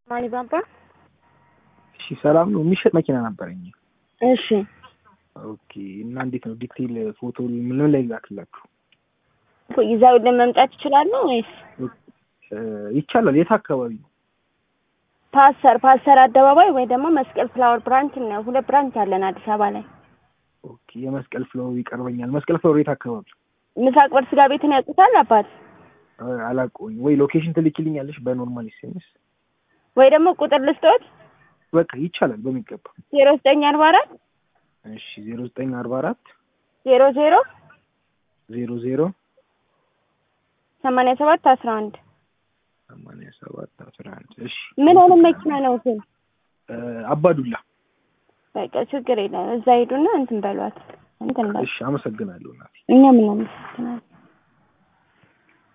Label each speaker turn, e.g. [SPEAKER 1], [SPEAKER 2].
[SPEAKER 1] ማን ባባ?
[SPEAKER 2] እሺ ሰላም ነው። የሚሸጥ መኪና ነበረኝ።
[SPEAKER 1] እሺ
[SPEAKER 2] ኦኬ። እና እንዴት ነው ዲቴይል ፎቶ ምን ላይ ላክላችሁ?
[SPEAKER 1] ይዘውልን መምጣት ይችላሉ ወይስ
[SPEAKER 2] እ ይቻላል። የት አካባቢ ነው?
[SPEAKER 1] ፓስተር ፓስተር አደባባይ ወይ ደግሞ መስቀል ፍላወር ብራንች ነው። ሁለት ብራንች አለን አዲስ አበባ ላይ።
[SPEAKER 2] ኦኬ። የመስቀል ፍሎር ይቀርበኛል። መስቀል ፍሎር የት አካባቢ?
[SPEAKER 1] ምሳቅ በር ስጋ ቤትን ያውቁታል አባት?
[SPEAKER 2] እ አላውቀውም። ወይ ሎኬሽን ትልኪልኛለሽ በኖርማል ኤስኤምኤስ?
[SPEAKER 1] ወይ ደግሞ ቁጥር ልስጦት
[SPEAKER 2] በቃ ይቻላል በሚገባ።
[SPEAKER 1] ዜሮ ዘጠኝ አርባ አራት
[SPEAKER 2] እሺ ዜሮ ዘጠኝ አርባ አራት
[SPEAKER 1] ዜሮ ዜሮ
[SPEAKER 2] ዜሮ ዜሮ
[SPEAKER 1] ሰማንያ ሰባት አስራ አንድ
[SPEAKER 2] ሰማንያ ሰባት አስራ አንድ እሺ
[SPEAKER 1] ምን አይነት መኪና ነው ግን?
[SPEAKER 2] እ አባዱላ
[SPEAKER 1] በቃ ችግር የለም። እዛ ሄዱና እንትን በሏት እንትን በሏት።
[SPEAKER 2] እሺ አመሰግናለሁ እናቴ።
[SPEAKER 1] እኛ ምን አመሰግናለን።